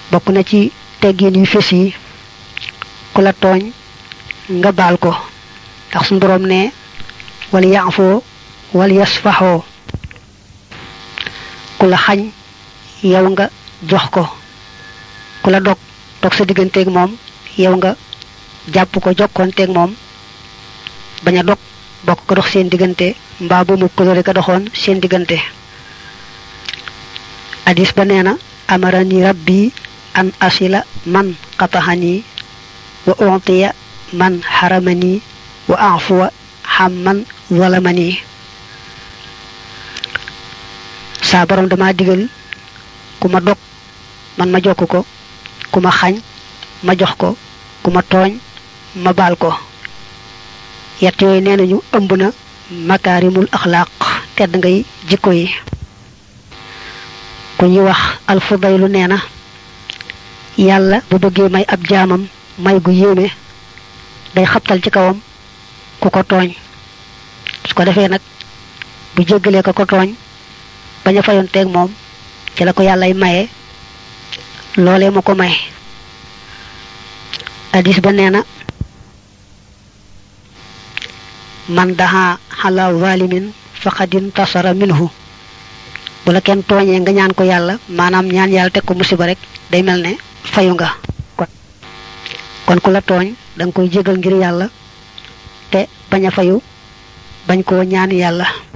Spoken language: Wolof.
bokk na ci teggin yu fés yi ku la tooñ nga baal ko ndax suñu boroom ne wal yaafoo wal yasfaxoo ku la xañ yow nga jox ko ku la dog dog sa digganteeg moom yow nga jàpp ko jokkoonteeg moom bañ a dog bokk ko dox seen diggante mbaa bu mu kolore ka doxoon seen diggante hadis ba nee na amarani rabbi an asila man qataxani wa utiya man xaramani wa afuwa xam man zalamani saa borom dama digal ku ma dog man ma jokk ko ku ma xañ ma jox ko ku ma tooñ ma baal ko yett yooyu nee nañu ëmb na makaarimul axlaaq tedd ngay jikko yi ku ñuy wax alfudaylu nee na yàlla bu bëggee may ab jaamam may gu yéeme day xabtal ci kawam ku ko tooñ su ko defee nag bu jéggalee ko ko tooñ bañ a fayonteeg moom ci la ko yàllay maye loolee mu ko may hadis ba nee na man daha xala zalimin faqadin tasara minhu bu la kenn tooñee nga ñaan ko yàlla maanaam ñaan yàlla teg ko musiba rek day mel ne fayu nga kon ku la tooñ da nga koy jégal ngir yàlla te bañ a fayu bañ koo ñaan yàlla